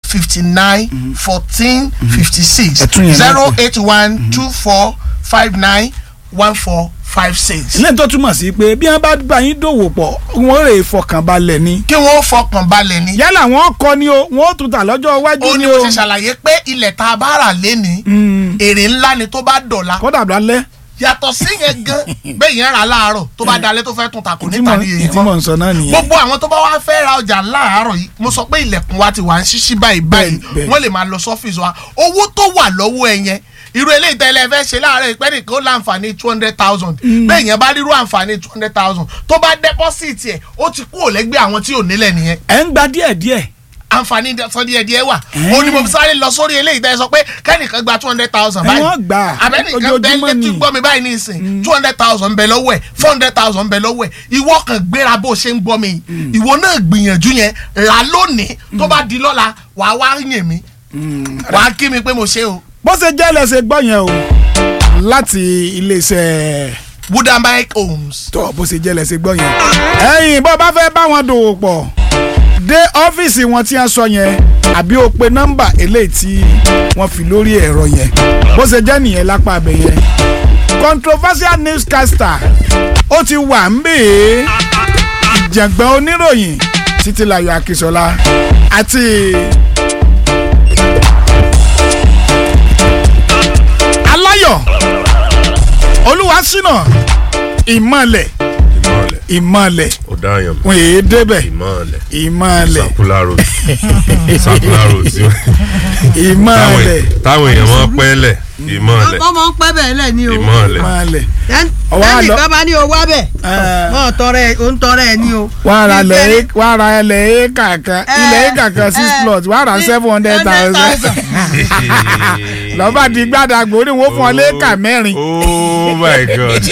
fifty nine fourteen fifty six Ẹ tún yẹn náà zero pè. eight one two four five nine one four five six. ilé tó túmọ̀ sí pé bí wọ́n bá bá yín dòwò pọ̀ wọ́n rè é fọkànbalẹ̀ ni kí wọ́n fọkàn balẹ̀ ní. yálà wọ́n kọ́ ni o wọ́n ó tún tà lọ́jọ́ iwájú ó ni ní o mo ṣe ṣàlàyé pé ilẹ̀ tá a bá rà lénìí Mm. èrè ńlá ni tó bá dọ̀la kódà lálẹ́ yàtọ̀ sí yẹn gan bẹ́ẹ̀ yẹn rà láàárọ̀ tó bá dalẹ̀ tó fẹ́ tún ta kò ní ta ní èyí tí mò mọ́ ń sọ náà nìyẹn gbogbo àwọn tó bá wá fẹ́ ra ọjà láàárọ̀ yìí mo sọ pé ilẹ̀kùn wa ti wà ń ṣíṣí báyìí báyìí bẹ́ẹ̀. wọ́n lè máa lọ sọ́fíìsì wa owó tó wà lọ́wọ́ ẹ yẹn irú eléyìí tẹ́lẹ̀ fẹ́ ṣe láàárọ̀ ìpẹ́ nìkan ó láǹfààní two hundred thousand bẹ́ẹ̀ yẹn bá rírú àǹfààní two hundred thousand tó bá dẹ́pọ́sìtì ẹ̀ ó ti kúrò lẹ́gbẹ́ àwọn tí ò nílẹ̀ nìyẹn ẹ̀ ń gba díẹ̀díẹ̀ àǹfààní sọ díẹ̀ díẹ̀ wà ó ní mo fi sáré lọ sórí eléyìí tẹ́ ẹ sọ pé kẹ́nìkan gba two hundred thousand Ẹ báyìí wọ́n gbà á. abẹ́nìkan Ojoojúmọ́ bẹ́ẹ̀ létí ni. gbọ́ mi báyìí ní ìsìn two hundred thousand bẹ lọ́wọ́ ẹ̀ four hundred thousand bẹ lọ́wọ́ ẹ̀ ìwọ kan gbéra bó ṣe ń gbọ́ mi yìí ìwọ náà gbìyànjú yẹn rà lónìí tó bá di lọ́la wàá wá yìn mí wàá kí mi pé mo ṣe o bó ṣe jẹ́ lẹ́sẹ̀ gbọ́ yẹn o láti iléeṣẹ́ Woodenbike Homes tó bó ṣe jẹ́ lẹ́sẹ̀ gbọ́ yẹn. ẹ̀yin bó bá fẹ́ bá wọn dòwò pọ̀ dé ọ́fíìsì wọn tí wọ́n sọ yẹn àbí o pe nọ́mbà eléyìí tí wọ́n fi lórí ẹ̀rọ yẹn bó ṣe jẹ́ nìyẹn lápá abẹ yẹn. controversial newscaster ó ti wà ń bè é ìjàngbọ̀n oníròyìn títílayọ̀ akínsọ́lá àti aláyọ̀ olúwaṣínà ìmọ̀lẹ̀ ìmọ̀lẹ̀ ìmọ̀lẹ̀ ó dáyàn mọ́ wọn èé débẹ̀ ìmọ̀lẹ̀ ìmọ̀lẹ̀ sakula road sakula road sí ìmọ̀lẹ̀ táwọn èèyàn máa pẹ́ lẹ̀ ìmọ̀lẹ̀ wọ́n máa ń pẹ́ bẹ́ẹ̀ lẹ̀ ní o. ìmọ̀lẹ̀ ìmọ̀lẹ̀ Ẹn- Ọwọ́ àlọ́- ẹnìkan bá ní o wá bẹ̀. Ẹ. wọ́n tọrẹ ò ń tọrẹ ẹ ní o. wọ́n á ra Ìfẹ́ ilẹ̀ ní- wọ́n á ra ilẹ̀ éka kan Ẹ, ilẹ̀ éka kan six ẹ, plot wọ́n á ra ní seven hundred thousand lọ́ba di gbàdàgbò ní wọ́n fún ọ léka mẹ́rin oh my god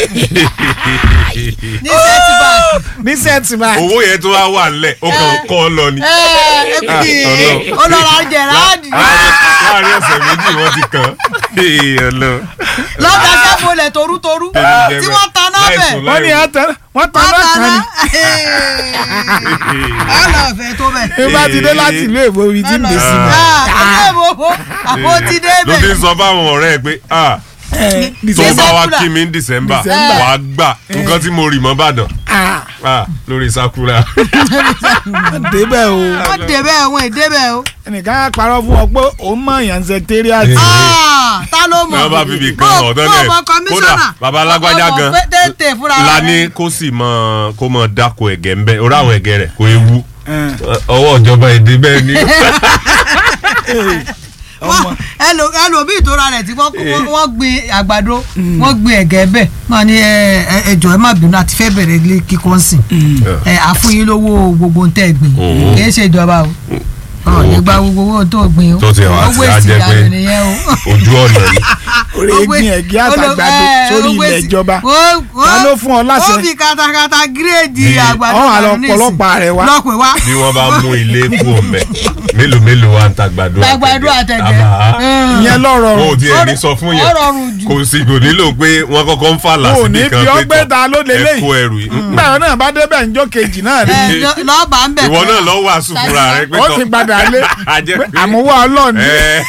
ní sẹ́tì báàkì. ní sẹ́tìmá owó yẹn tó wá wà nílẹ̀ ó kàn kọ́ ọ lọ ni. ẹ ẹ kì í Ọlọ́run. olóra jẹ̀ráàdì. láàrin ọ̀sẹ̀ méjì wọ́n ti kàn ọlọ. lọ́gà sẹ́fọlẹ̀ torútorú tí wọ́n ta náà bẹ̀. wọ́n ní àtẹ wọ́n tán wọ́n náà ta kan náà. ni ọ̀nà ọ̀fẹ́ tó bẹ̀. bí bá ti dé láti ìlú èbó ibi tí ń dé sí mi. ọ̀nà ìbò àbò ti dé ló fi bẹ̀. ń sọ fáwọn ọ̀rẹ́ ẹ pé ah Ẹ, tó December. bá wá Sakura. kí mi ní december December. wàá gbà nǹkan tí mo rì mọ́ bàdàn Ah, ah lórí sakura. débẹ̀ o wọ́n dé bẹ́ẹ̀ wọ́n èdè bẹ́ẹ̀ o. ẹnìkan á parọ́ fún ọ pé òun mọ̀ yàn secretariat Ah, ta ló mọ̀. wọ́n bá fi ibì kan Bó- ọ̀dọ́ bó náà mọ kọmíṣánná. kódà baba alágbájá Ọmọ gan pé tètè fúnra rẹ̀. la ní kó sì mọ kó mọ dáko ẹ̀gẹ́ ń bẹ́ orí àwọn ẹ̀gẹ́ rẹ̀ kó ewu Ẹ, ọwọ́ ìjọba èdè bẹ́ẹ̀ ni. ẹ, ọmọ wọ́n ẹlò- ẹlòmíì tó ra rẹ̀ tí wọ́n wọ́n- wọ́n gbin àgbàdo wọ́n gbin ẹ̀gẹ́ bẹ́ẹ̀ náà ni ẹ ẹ- ẹjọ́ ẹ má bínú àti fẹ́ bẹ̀rẹ̀ ilé kíkọ́ sìn ẹ àfúnyín lówó gbogbo ń tẹ́ gbìn Mhm. kì í ṣe ìjọba o ọ̀ nígbà gbogbo owó tó gbìn o Tó ti wá owó sí èsì ajẹ́ pé- ìyàwó nìyẹn o. ojú ọ̀nà ni orí egbin ẹ̀gẹ́ àtàgbàdo sórí ilẹ̀ ìjọba ta ló fún ọ láṣẹ? ó fi katakata gírèdì Bí- àgbàdo ọ̀hún àlọ́ dànù nísìn. ọ̀pọ̀lọpọ̀ rẹ̀ wá. lọ́pẹ̀ wá. bí wọ́n bá mú ilé kú ọ̀mẹ́ mélòó mélòó wa ń ta gbàdo Àgbàdo àtẹ̀gẹ́. àbá Mm. ìyẹn lọ́rọ̀ wọn ò rọ̀ tiẹ̀ ní sọ fún ó yẹn rọrùn jù. kò sì kò nílò pé wọ́n kọ́kọ́ ń fà wọn ò lásìkò ní kan fi pé ọgbẹ́ tọ̀ ta ló ẹ lélẹ̀ kó ẹrù yìí nígbà wọn náà bá débẹ̀ níjọ́ kejì náà rí ẹ lọ- lọ́ọ̀bà ń bẹ̀ ìwọ tán. náà lọ wàásù fúnra rẹ pé ó tọ̀ ti padà lé ajẹ́ pé pé àmúwá ọlọ́ọ̀ni ẹ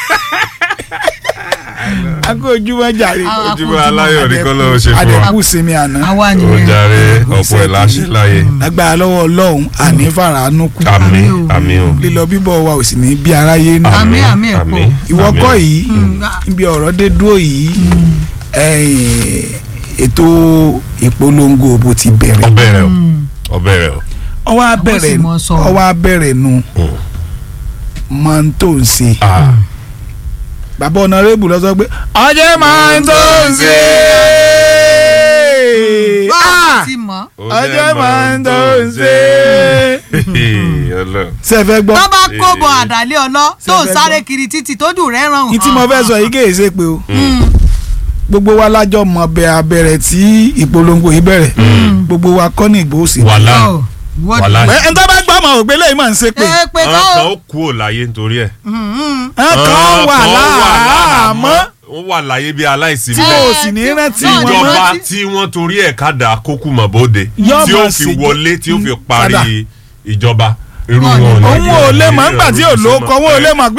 akó ojúmọ́ jàre Ah, ojúmọ́ aláyọ̀ ní kọ́ lọ́wọ́ ṣe fún wa adẹ̀kú sinmi àná àwa ó nìyẹn. jàre ọ̀pọ̀ ìláṣẹ láyé lágbára lọ́wọ́ ọlọ́run àní fàràánú kù àmì Àmín o. àmì o lílọ bíbọ̀ wa ò sì ní bí aráyé nù Àmín, àmín ẹ̀ pọ̀. ìwọ àmì. kọ́ yìí Mm. níbi ọ̀rọ̀ dé dúró yìí ẹ̀yìn, ètò ìpolongo òbò ti bẹ̀rẹ̀ ọbẹ̀ rẹ o ọbẹ̀ rẹ o ọwọ́ abẹ́rẹ́ sì mọ sọ. ọwọ́ abẹ́rẹ́ nu Mm. máa ń tó ń ṣe Ah. bàbá ọ̀nàrẹ́bù lọ sọ pé ọjọ́ máa ń tó ń ṣe báwo ti mọ̀. ọjọ́ máa ń tó ń ṣe Ọlọ́run. ṣe é fẹ́ gbọ́ tó bá kó bọ àdàlẹ́ ọlọ́ tó ń Ṣé ẹ fẹ́ sáré gbọ́? kiri títì tójú rẹ̀ ràn ní tí mo fẹ́ sọ yìí kèé ṣe pé o gbogbo wa lájọ mọ bẹ abẹrẹ tí ìpolongo yìí bẹ̀rẹ̀ gbogbo wa kọ́ ní ìgbó sí. wàhálà wàhálà ẹ ẹ ń tọ́ bá gbọ́ ọmọ ògbé lẹ́yìn máa ń ṣe pé ẹ pé àwọn kọ́ kan o. ó kú ò láyé nítorí ẹ̀ ẹ kàn wà láàmọ́ wọ́n wà láyé bí aláìsí tí bẹ́ẹ̀ o sì ní rántí náà ni wọn wọ́n- mọ́. ìjọba tí wọ́n torí ẹ̀ kádà kókù mọ̀ bóde Yóò tí ó máa fi ṣèjọ- wọlé tí ó fi padà. parí ìjọba irú Wọn ò ní- wọn ò ní òun ò lè mọ̀ nígbà tí ò lóko òun ò lè mọ̀